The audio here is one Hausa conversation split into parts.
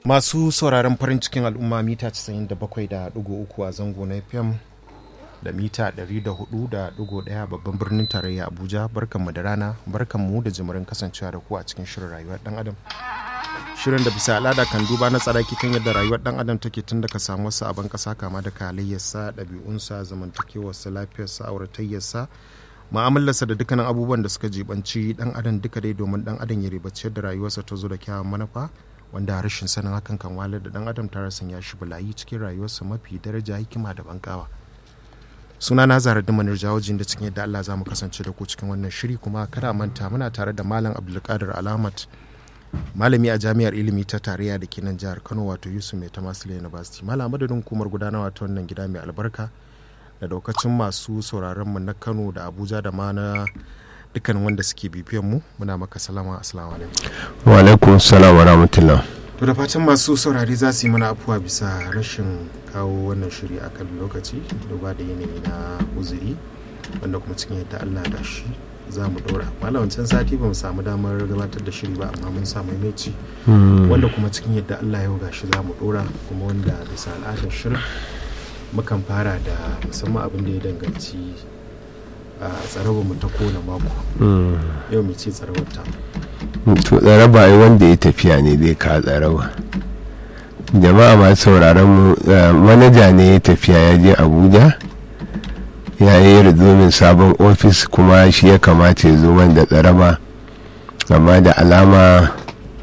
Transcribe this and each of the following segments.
masu sauraron farin cikin al'umma mita 97.3 a zango na fm da mita 104.1 babban birnin tarayya abuja barkanmu da rana barkanmu da jimirin kasancewa da ku a cikin shirin rayuwar dan adam shirin da bisa al'ada kan duba na tsaraki kan yadda rayuwar dan adam take tun daga samu wasu abin kasa kama da halayyarsa ɗabi'unsa zamantakewarsa lafiyarsa auratayyarsa mu'amalarsa da dukkanin abubuwan da suka jibanci dan adam duka dai domin dan adam ya ribaci yadda rayuwarsa ta zo da kyawun manufa wanda rashin sanin hakan kan walar da dan adam ta rasa ya shi bulayi cikin rayuwarsa mafi daraja hikima da bankawa suna na zara dimanar jawajin da cikin yadda Allah za mu kasance da ku cikin wannan shiri kuma kada manta muna tare da malam abdulkadir alamat malami a jami'ar ilimi ta tarayya da ke nan jihar kano wato yusuf mai tamasile university malam madadin hukumar gudanarwa ta wannan gida mai albarka da daukacin masu sauraron mu na kano da abuja da ma na dukkan wanda suke bibiyan mu muna maka salama assalamu alaikum wa alaikum salam wa rahmatullah to da fatan masu saurari za su yi mana afuwa bisa rashin kawo wannan shiri a kan lokaci duba da yanayi na uzuri wanda kuma cikin yadda allah da shi za mu ɗora malam wancan sati ba mu samu damar gabatar da shiri ba amma mun samu maimaci wanda kuma cikin yadda allah yau gashi za mu ɗora kuma wanda bisa al'adar shirin mukan fara da musamman abin da ya danganci a tsarabar mu ta kona mako yau mai ce tsarabar ta to tsaraba ai wanda ya tafiya ne zai ka tsaraba jama'a masu sauraron mu manaja ne ya tafiya ya je abuja ya yi rizomin sabon ofis kuma shi ya kamata ya zo man da tsaraba amma da alama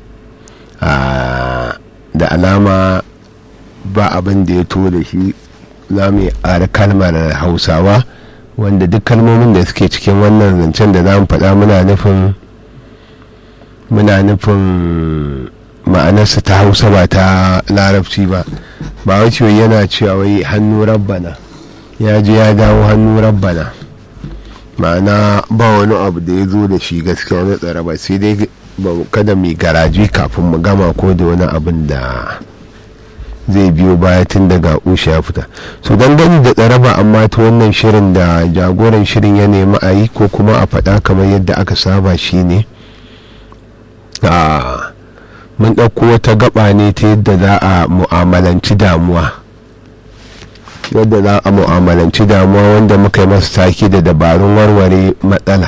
da alama ba abin da ya to da shi za mu yi kalmar hausawa wanda duk kalmomin da suke cikin wannan zancen da za mu faɗa muna nufin muna nufin ma'anarsa ta hausa ba ta larabci ba ba wace yana cewa wai hannu rabbana ya je ya dawo hannu rabbana ma'ana ba wani abu da ya zo da shi gaskiya na tsara ba sai dai kada mai garaji kafin mu gama ko da wani abin da zai biyo baya tun daga usha ya fita so dangane da tsaraba amma ta wannan shirin da jagoran shirin ya nemi a yi ko kuma a faɗa kamar yadda aka saba shi ne mun ɗauko wata gaba ne ta yadda za a mu'amalanci damuwa yadda za a mu'amalanci damuwa wanda muka yi masa taki da dabarun warware matsala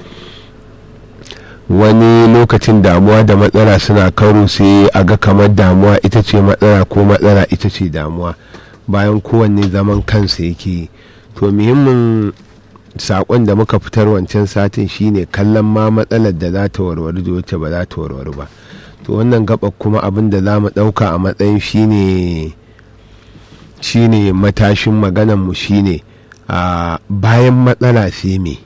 wani lokacin damuwa da matsala suna karo sai a ga kamar damuwa ita ce matsala ko matsala ita ce damuwa bayan kowanne zaman kansa yake to muhimmin saƙon da muka fitar wancan satin shine kallon ma matsalar da za ta warware da wacce ba za ta warware ba to wannan gaba kuma abin da za mu ɗauka a matsayin shine shine matashin maganarmu shine a bayan matsala sai me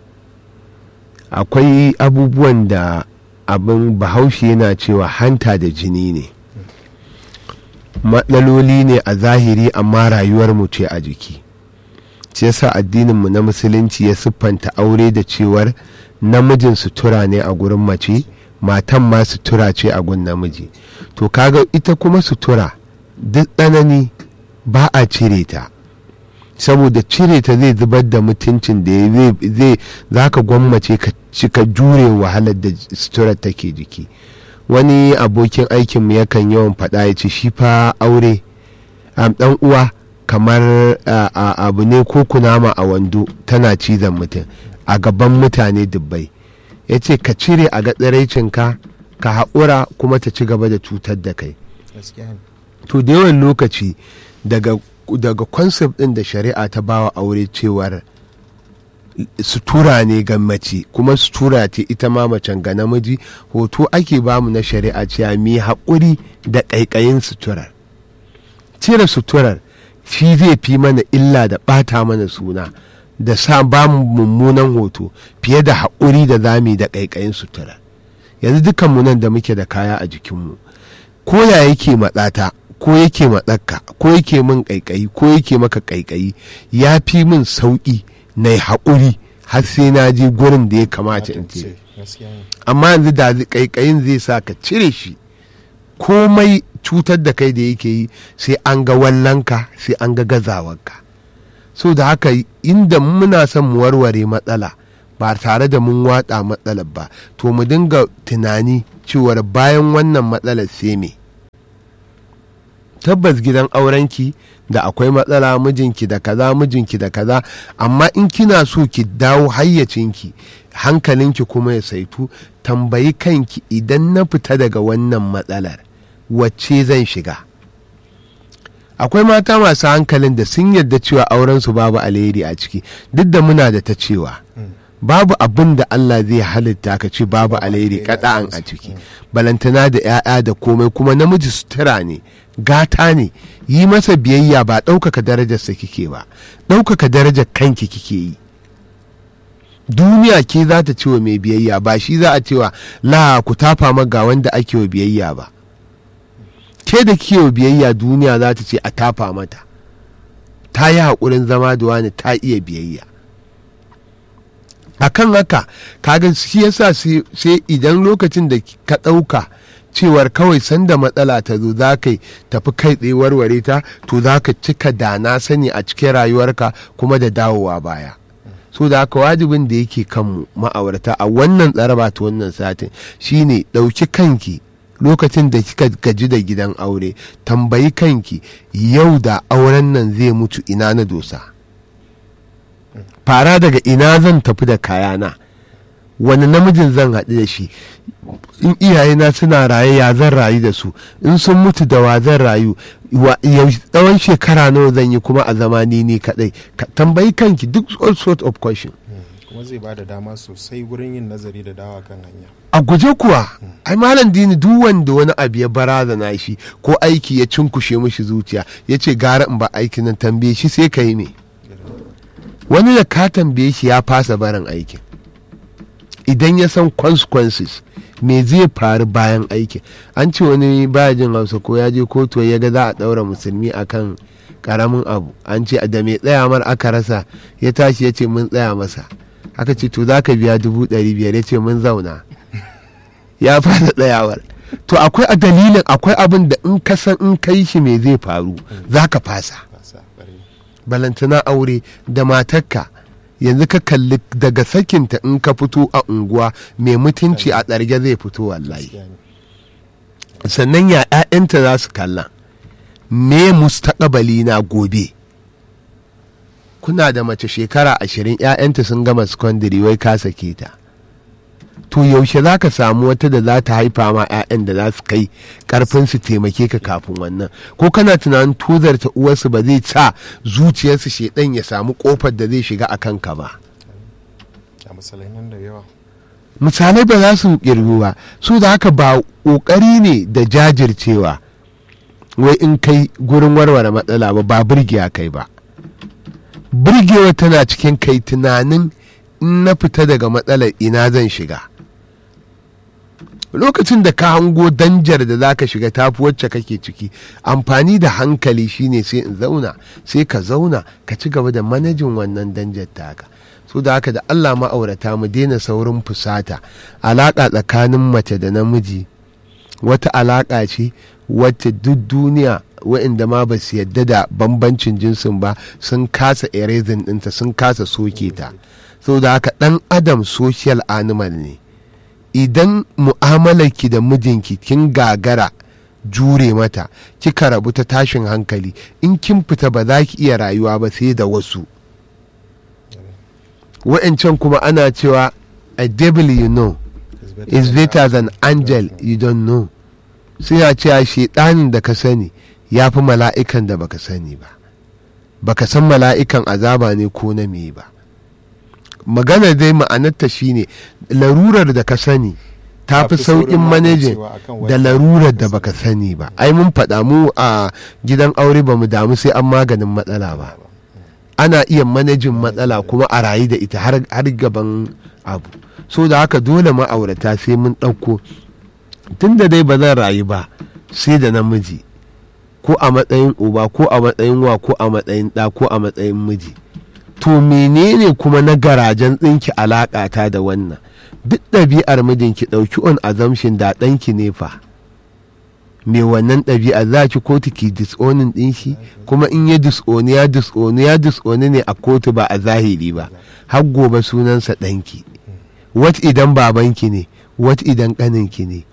akwai abubuwan da abin bahaushe yana cewa hanta da jini ne matsaloli ne a zahiri amma rayuwarmu ce a jiki shi yasa addininmu na musulunci ya siffanta aure da cewar namijin sutura ne a gurin mace matan ma sutura ce a gun namiji to kaga ita kuma sutura duk tsanani ba a cire ta saboda cire ta zai zubar da mutuncin da zai za ka gwammace ka cika jure wahalar da suturar take jiki wani abokin aikinmu yakan yawan faɗa ya ce shi fa aure ɗan uwa kamar abu ne ko kunama a wando tana cizon mutum a gaban mutane dubbai ya ce ka cire a gatsaraicinka ka haƙura kuma ta ci gaba da cutar da kai to da yawan lokaci daga daga concept ɗin da shari'a ta bawa aure cewar sutura ne ga mace kuma sutura ce ita ma macen ga namiji hoto ake bamu na shari'a cewa mi haƙuri da ƙaiƙayin suturar cire suturar shi zai fi mana illa da ɓata mana suna da sa ba mu mummunan hoto fiye da haƙuri da zami da ƙaiƙayin sutura yanzu dukanmu nan da muke da kaya a jikinmu ko ya yake matsata ko yake matsakka ko yake min ƙaiƙayi ko yake maka ƙaiƙayi ya fi min sauƙi na haƙuri har sai na je gurin da ya kamata in ce amma yanzu da ƙaiƙayin zai sa ka cire shi komai cutar da kai da yake yi sai an ga wallanka sai an ga gazawarka so da haka inda muna son mu warware matsala ba tare da mun watsa matsalar ba to mu dinga tunani cewar bayan wannan matsalar sai me tabbas gidan aurenki da akwai matsala mijinki da kaza mijinki da kaza amma in kina so ki dawo hayyacinki hankalinki kuma ya saitu tambayi kanki idan na fita daga wannan matsalar wacce zan shiga akwai mata masu hankalin da sun yadda cewa aurensu babu alheri a ciki duk da muna da ta cewa babu abin da Allah zai halitta ka ce babu alheri kada'an a ciki balantana da 'ya'ya da komai kuma namiji sutura ne gata ne yi masa biyayya ba ɗaukaka darajarsa kike ba ɗaukaka darajar kanki kike yi duniya ke za ta cewa mai biyayya ba shi za a cewa la ku tafa ga wanda ake wa biyayya ba ke da kike wa biyayya duniya za ta ce a tafa mata ta yi haƙurin zama da wani ta iya biyayya a kan haka kaga shi yasa sai idan lokacin da ka ɗauka cewar kawai sanda matsala ta zo za ka tafi kai tsaye warware ta to za ka cika da na sani a cikin rayuwarka kuma da dawowa baya so da haka wajibin da yake kanmu ma'aurata a wannan tsaraba ta wannan satin shine ɗauki kanki lokacin da kika gaji da gidan aure tambayi kanki yau da auren nan zai mutu ina na dosa fara daga ina zan tafi da kayana wani namijin zan haɗu da shi in iyayena suna raye ya zan rayu da su in sun mutu da wa zan rayu tsawon shekara nawa zan yi kuma a zamani ni kaɗai tambayi kanki duk all sort of question kuma zai ba da dama sosai wurin yin nazari da dawa kan hanya a guje kuwa ai malam dini duk wanda wani abu ya barazana shi ko aiki ya cinkushe mishi zuciya ya ce gara in ba aikin nan tambaye shi sai ka yi me wani da ka tambaye shi ya fasa barin aikin idan ya san consequences me zai faru bayan aikin an ce wani baya jin hausa ko ya je kotu ya ga za a ɗaura musulmi akan karamin abu an ce da mai tsaya mar aka rasa ya tashi ya ce mun tsaya masa aka ce to za ka biya dubu ɗari biyar ya ce mun zauna ya fara tsayawar to akwai a dalilin akwai abin da in ka san in kai shi me zai faru za ka fasa balantana aure da matarka yanzu ka kalli daga sakinta in ka fito a unguwa mai mutunci a tsarge zai fito wallahi sannan ya 'ya'yanta za su kalla me mustaƙabali na gobe kuna da mace shekara ashirin 'ya'yanta sun gama secondary wai ka sake ta to yaushe za ka samu wata da za ta haifa ma 'ya'yan da za su kai karfin su taimake ka kafin wannan ko kana tunanin tozarta uwarsu ba zai sa zuciyarsu shedan ya samu kofar da zai shiga a kanka ba misalai ba za su kirgu ba su da haka ba ƙoƙari ne da jajircewa wai in kai gurin warware matsala ba ba birgiya kai ba birgewa tana cikin kai tunanin in na fita daga matsalar ina zan shiga lokacin da ka hango danjar da za ka shiga tafi wacce kake ciki amfani da hankali shine sai in zauna sai ka zauna ka ci gaba da manajin wannan danjar taka so da haka da allah ma'aurata mu daina saurin fusata alaƙa tsakanin mace da namiji wata alaƙa ce wacce duk duniya waɗanda ma ba su yadda da bambancin jinsin ba sun kasa erasing ɗinta sun kasa soke ta da haka ɗan adam social animal ne idan mu'amalarki da mijinki kin gagara jure mata kika rabu ta tashin hankali in kin fita ba za ki iya rayuwa ba sai da wasu wa'ancan kuma ana cewa a devil you know is better than angel you don't know suna cewa shedanin da ka sani ya fi mala'ikan da baka sani ba baka san mala'ikan azaba ne ko na me ba magana dai ma'anarta shine larurar da ka sani ta fi sauƙin manajin da larurar da baka sani ba ai mun faɗa mu a gidan aure ba mu damu sai an maganin matsala ba ana iya manajin matsala kuma a rayu da ita har gaban abu so da haka dole ma'aurata sai mun ɗauko tun da dai ba zan rayu ba sai da namiji ko a matsayin uba ko a matsayin wa ko a matsayin ɗa ko a matsayin miji to menene kuma na garajen tsinki alaƙata da wannan duk ɗabi'ar mijinki ɗauki on assumption da ɗanki ne fa me wannan ɗabi'a za ki kotu ki disonin ɗin shi kuma in ya disoni ya disoni ya disoni ne a kotu ba a zahiri ba har gobe sunansa ɗanki wat idan babanki ne wat idan ƙaninki ne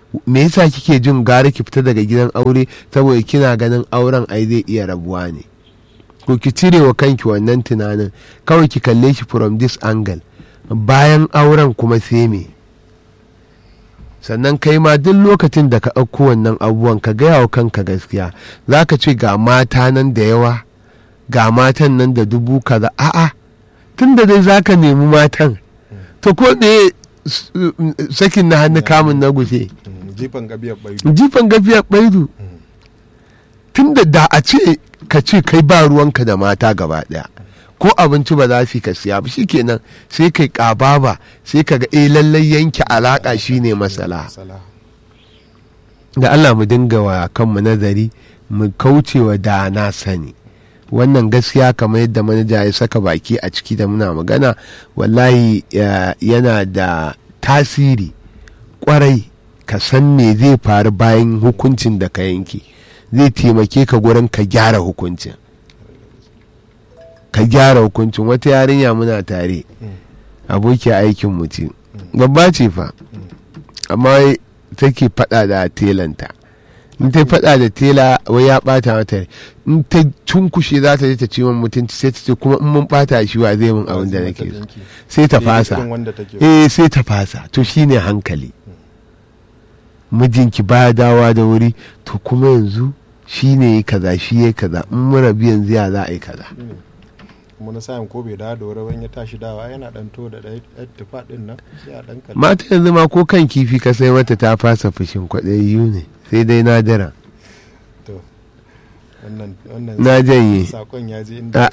me yasa kike jin gara ki fita daga gidan aure saboda kina ganin auren ai zai iya rabuwa ne ko ki cire wa kanki wannan tunanin kawai ki kalle shi from this angle bayan auren kuma sai me sannan kai ma duk lokacin da ka ɗauko wannan abubuwan ka gaya wa kanka gaskiya za ka ce ga mata nan da yawa ga matan nan da dubu kaza a'a tun da dai za ka nemi matan to ko ɗaya sakin na hannu kamun na gushe jifan gabiyar baidu jifan gafiyar baidu tun da da a ce ka ce kai ba ruwanka da mata gaba ɗaya ko abinci ba za su ka siya ba shikenan sai kai ƙababa sai ka ga eh lallai yanke alaƙa shine masala Masala. da Allah mu dinga wa kanmu nazari mu kaucewa da na sani wannan gaskiya kamar yadda manaja ya saka baki a ciki da muna magana wallahi ya- yana da tasiri kwarai ka san me zai faru bayan hukuncin da ka yanke zai taimake ka gurin ka gyara hukuncin ka gyara hukuncin wata yarinya muna tare aboki aikin mutum babba ce fa amma wai take faɗa da telanta in ta faɗa da tela wai ya ɓata mata rai. in ta cunkushe za ta je ta ci min mutunci sai ta ce kuma in mun ɓata shi wa zai min abin da nake so sai ta fasa Irin wanda take eh sai ta fasa to shine hankali mijinki baya dawa da wuri to kuma yanzu shi ne ya kaza shi ya kaza in mun rabu yanzu ya za a yi kaza kuma na sayan ko bai dawo da wuri ban ya tashi dawa yana dan to da ɗaya ɗaya tufa ɗin nan sai a ɗan kalli mata yanzu ma ko kan kifi ka sai mata ta fasa fushin kwaɗayayyu ne sai dai nadira to wannan wannan na janye sakon ya je inda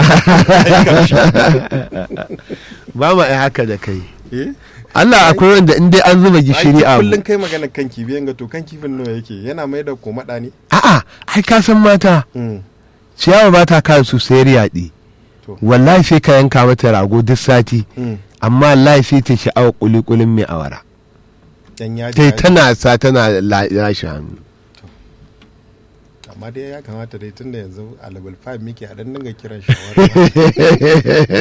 ba ma ai haka da kai eh Allah akwai wanda in dai an zuba gishiri Ai, a kullum kai magana kan kifi yanga to kan kifin nawa yake yana mai da komaɗa ne a'a ai ka san mata Mm. ciyawa ba ta kan su sayar yaɗi To. wallahi sai ka yanka mata rago duk sati Mm. amma wallahi sai ta sha'awa kulikulin mai awara dan yaji tai yaji. tana sa tana la- lashe hannu amma dai ya kamata dai tunda yanzu a level 5 muke a dan dinga kiran shawarma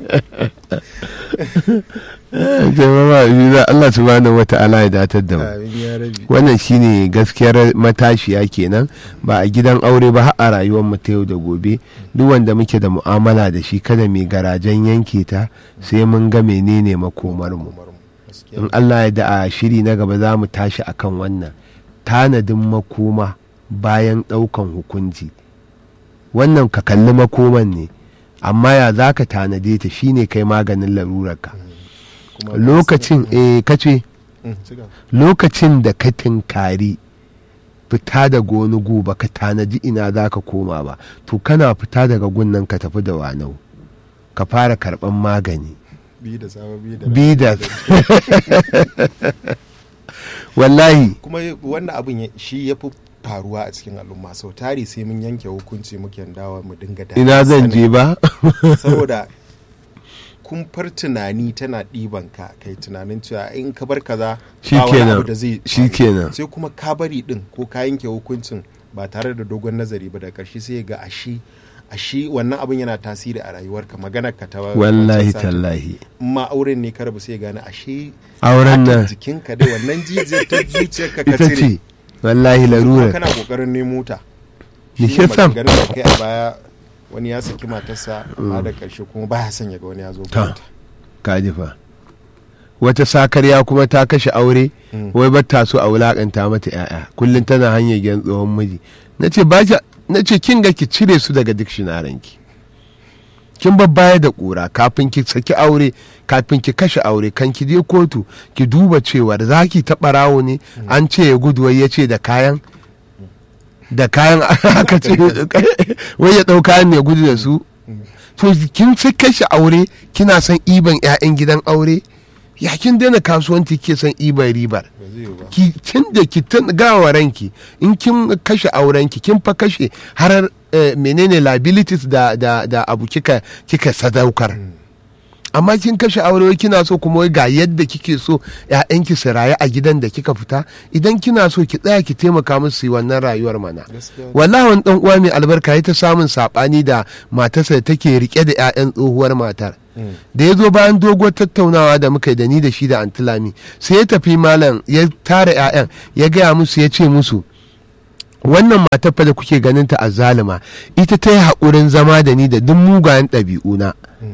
jama'a biyu Allah subhanahu wata'ala ya datar da mu amin ya rabi wannan shine gaskiyar matashiya kenan ba a gidan aure ba har a rayuwar mu ta yau da gobe duk wanda muke da mu'amala da shi kada mai garajen yanke ta sai mun ga menene makomar mu Umar mu. Gaskiya. in Allah ya da a shiri na gaba za mu tashi akan wannan tanadin makoma bayan ɗaukan hukunci wannan ka kalli makoman ne amma ya za ka tanade ta shine kai maganin larurarka Kuma lokacin eh kace Mm, ci gaba. lokacin da ka tinkari fita daga wani gu ba ka tanaji ina za ka koma ba to kana fita daga gunnan ka tafi da wanau ka fara karban magani bi da sawa bi da bidas wallahi kuma wannan abin ya- shi ya fi faruwa a cikin al'umma sau tari sai mun yanke hukunci muke dawa mu dinga da ina zan je ba saboda kumfar tunani tana ɗiban ka kai tunanin cewa in ka bar kaza ba wani Shikenan. abu da zai Shikenan. faru. sai kuma ka bari din ko ka yanke hukuncin ba tare da dogon nazari ba da ƙarshe sai ga ashi ashi wannan abin yana tasiri a rayuwarka maganar ka ta wallahi wancan satin. tallahi in ma auren ne ka rabu sai gane ashe auren fatar nan jikinka dai wannan jijiyar ta zuciyarka ka ita cire ce wallahi kuma larura kana kokarin nemo ta Ya Shi ne ke sam. maganganun da kai a baya wani ya saki matarsa amma da karshe kuma baya son ya ga wani ya zo Ta. gurinta. kaji fa wata sakarya kuma ta kashe aure Mm. wai ba ta so a wulakanta mata yaya kullum tana hanyar gyan tsohon miji na ce ba ki- na ce kin ga ki cire su daga dictionary ki kin babbaya da kura kafin ki saki aure kafin ki kashe aure kan ki je kotu ki duba cewar za ki taɓa rawo ne an ce ya gudu wai ya ce da kayan da kayan aka ce wai ya ɗau kayan ne ya gudu da su to kin sai kashe aure kina son iban 'ya'yan gidan aure ya kin daina kasuwanci ke son iban ribar ba zai yiwu ba ki tun da ki tun gawa ranki in kin kashe aurenki kin fa kashe har eh, menene liabilities da da da abu kika kika sadaukar amma kin kashe aure wai kina so kuma wai ga yadda kike so ƴaƴanki su rayu a gidan da kika fita idan kina so ki tsaya ki taimaka musu su yi wannan rayuwar mana Gaskiya. wallahi wani dan uwa mai albarka ya ta samun sabani da matarsa da take rike da ƴaƴan tsohuwar matar da ya zo bayan doguwar tattaunawa da muka yi da ni da shi da antilami sai ya tafi malam ya tara 'ya'yan ya gaya musu ya ce musu wannan matar fa da kuke ganin ta a zalima ita ta yi haƙurin zama da ni da duk mugayen ɗabi'una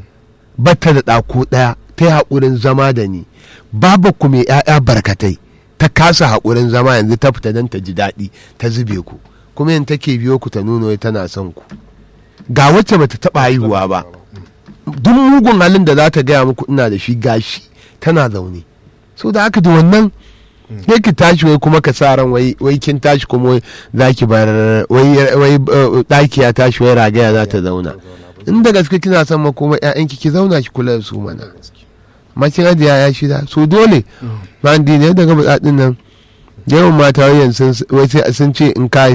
batta da ɗako ɗaya ta yi haƙurin zama da ni babu ku mai 'ya'ya barkatai ta kasa haƙurin zama yanzu ta fita don ta ji daɗi ta zube ku kuma yin take biyo ku ta nuna wai tana son ku ga wacce bata taɓa haihuwa ba duk mugun halin da za ta gaya muku ina da shi gashi tana zaune so da haka da wannan sai ki tashi wai kuma ka sa ran wai wai kin tashi kuma wai za ki bar wai wai uh, ɗaki ya tashi wai ragaya za ta zauna in da gaske kina son makoma ƴaƴanki ki zauna ki kula da su mana makin ajiya ya shida so dole ma ne daga buɗaɗin nan yawan mata wayan sun wai sai sun ce in ka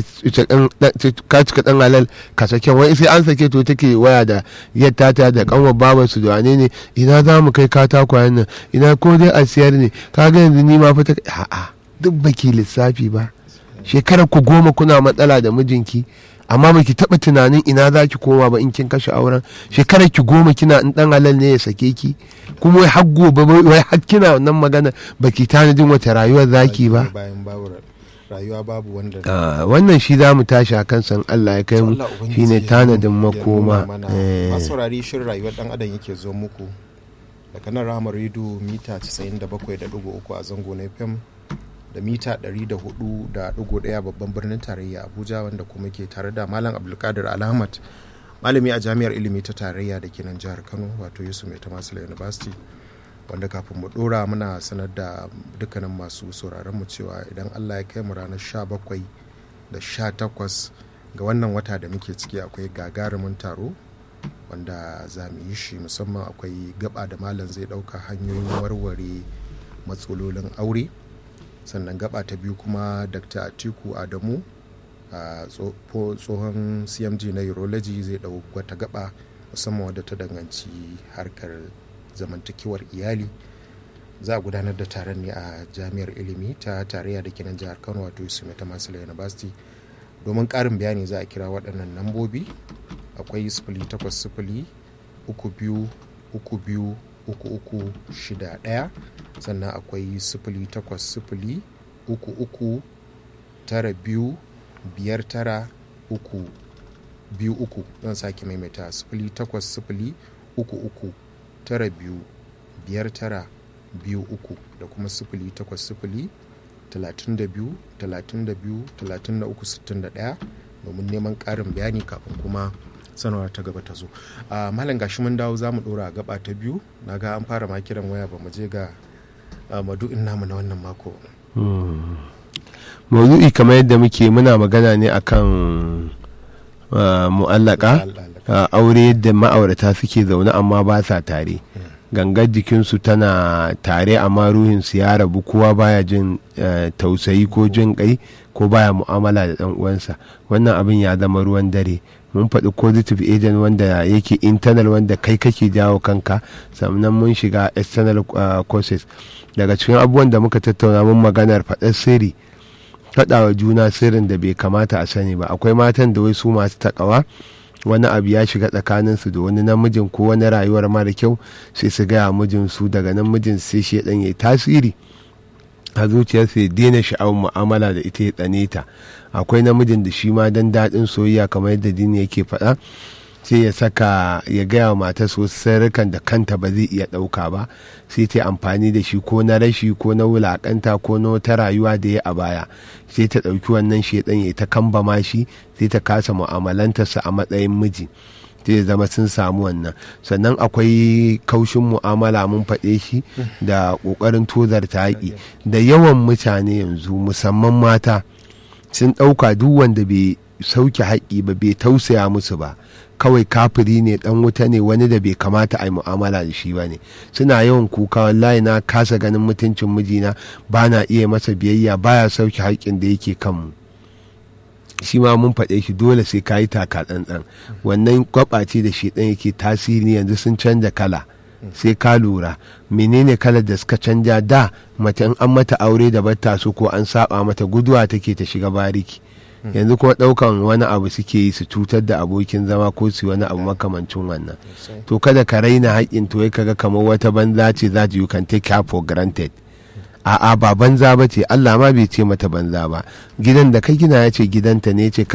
ka cika dan halal ka sake wai sai an sake to take waya da yadda ta da kanwa babar su da wane ne ina za mu kai katakwayen nan ina ko dai a siyar ne ka ga yanzu ni ma fita a'a duk baki lissafi ba shekarar ku goma kuna matsala da mijinki amma baki taba tunanin ina za ki koma ba in kin kashe auren shekarar ki goma kina in dan halal ne ya sake ki kuma wai har gobe wai har kina wannan magana baki tanadin wata rayuwar zaki ba bayan babu rayuwa babu wanda Ah, wannan shi za mu tashi a kan san Allah ya kai mu Allah Ubangiji shine ya tanadin nuna- ya makoma nuna mana. Eh, masu saurari shirin rayuwar dan adam yake zo muku daga nan ramar rido mita 97.3 a zango na fm da mita 104.1 babban birnin tarayya abuja wanda kuma ke tare da malam abdulkadir alhamad malami a jami'ar ilimi ta tarayya da ke nan jihar kano wato yusuf mai tamasila university wanda kafin mu dora muna sanar da dukkanin masu sauraron mu cewa idan allah ya kai mu ranar 17 da 18 ga wannan wata da muke ciki akwai gagarumin taro wanda za mu yi shi musamman akwai gaba da malam zai dauka hanyoyin warware matsalolin aure sannan gaba ta biyu kuma dr atiku adamu a tso- tsohon cmg na urology zai dau wata gaba musamman wadda ta danganci harkar zamantakewar iyali za a gudanar da taron ne a jami'ar ilimi ta tarayya da kenan jihar kano wato yusuf ta masila university domin karin bayani za a kira waɗannan lambobi akwai sifili takwas sifili uku biyu uku biyu uku uku shida ɗaya sannan akwai sifili takwas sifili uku uku tara biyu biyar tara uku biyu uku zan sake maimaita sifili takwas sifili uku uku tara biyu biyar tara biyu uku da kuma sifili takwas sifili talatin da biyu talatin da biyu talatin da uku sittin da ɗaya domin neman ƙarin bayani kafin kuma sanarwa ta gaba ta zo a malam gashi mun dawo za mu ɗora a gaba ta biyu na ga an fara ma kiran waya ba mu je ga ah, madu'in namu na wannan mako maudu'i kamar yadda muke muna magana ne akan ah, mu'allaka ah, aure yadda ma'aurata suke zaune amma ba sa tare gangar jikinsu tana tare amma ruhinsu ya rabu kowa baya jin eh, tausayi ko jin kai ko baya mu'amala da dan uwansa wannan abin ya zama ruwan dare mun faɗi positive agent wanda yake internal wanda kai kake jawo kanka sannan mun shiga external ah, causes daga cikin abubuwan da muka tattauna mun maganar faɗar sirri faɗawa juna sirrin da bai kamata a sani ba akwai matan da wai su masu takawa wani abu ya shiga tsakaninsu da wani namijin ko wani rayuwar mara kyau sai su gaya mijinsu daga nan mijin sai shi ya yi tasiri a zuciyarsa ya daina sha'awar mu'amala da ita ya tsane ta akwai namijin da shi ma dan daɗin soyayya kamar yadda dini yake faɗa sai ya saka ya gaya wa matar wasu sirrikan da kanta ba zai iya ɗauka ba sai ta yi amfani da shi ko na rashi ko na wulaƙanta ko na wata rayuwa da ya a baya sai ta ɗauki wannan shedan ya ta kambama shi sai ta kasa mu'amalantarsa a matsayin miji zai zama sun samu wannan sannan akwai kaushin mu'amala mun faɗe shi da ƙoƙarin tozarta haƙi da yawan mutane yanzu musamman mata sun ɗauka duk wanda bai sauke haƙi ba bai tausaya musu ba kawai kafiri ne dan wuta ne wani da bai kamata a yi mu'amala da shi ba ne suna yawan kuka wallahi na kasa ganin mutuncin mijina ba na iya masa biyayya baya sauke haƙƙin da yake kanmu shi ma mun faɗe shi dole sai ka yi taka tsantsan wannan kwaɓace da shi ɗan yake tasiri yanzu sun canza kala sai ka lura menene kalar da suka canja da mace in an mata aure da batta su ko an saba mata guduwa take ta shiga bariki yanzu kuma daukan wani abu suke yi su cutar da abokin zama ko su wani abu makamancin wannan to kada ka raina haƙƙin to kaga kamar wata banza ce za you can take her for granted a'a ba banza ba ce Allah ma bai ce mata banza ba gidan da ka gina ya ce gidanta ne ce ka